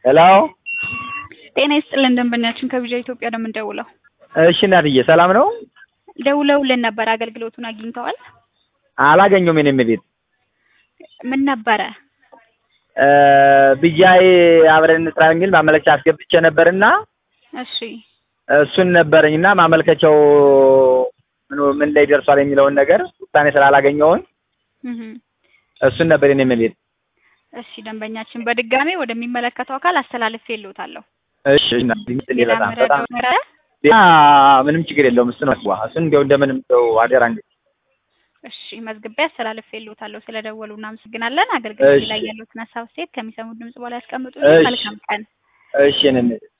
ሄሎ ጤና ይስጥልን ደንበኛችን ከቪዛ ኢትዮጵያ ነው የምንደውለው። እሺ እናትዬ ሰላም ነው? ደውለውልን ነበር አገልግሎቱን አግኝተዋል? አላገኘሁም። የኔም ቤት ምን ነበረ? ብያይ አብረን እንስራ የሚል ማመልከቻ አስገብቼ ነበርና እሺ እሱን ነበረኝና ማመልከቻው ምን ምን ላይ ደርሷል የሚለውን ነገር ውሳኔ ስላላገኘሁኝ እህ እሱን ነበር የኔም ቤት። እሺ ደንበኛችን በድጋሜ ወደሚመለከተው አካል አስተላልፌ ልዎታለሁ። እሺ እናትዬ ሌላ በጣም መረዳው በጣም ነገር አለ? ሌላ ምንም ችግር የለውም። እሱ ነው እሱን እንደው እንደምንም እንደው አደራ እንግዲህ እሺ መዝግቤ አስተላልፌ ልዎታለሁ። ስለደወሉ እናመሰግናለን። አገልግሎት እሺ። ላይ ያሉትን ሀሳብ ሴት ከሚሰሙት ድምጽ በኋላ ያስቀምጡ። እሺ። መልካም ቀን። እሺ የኔም ቤት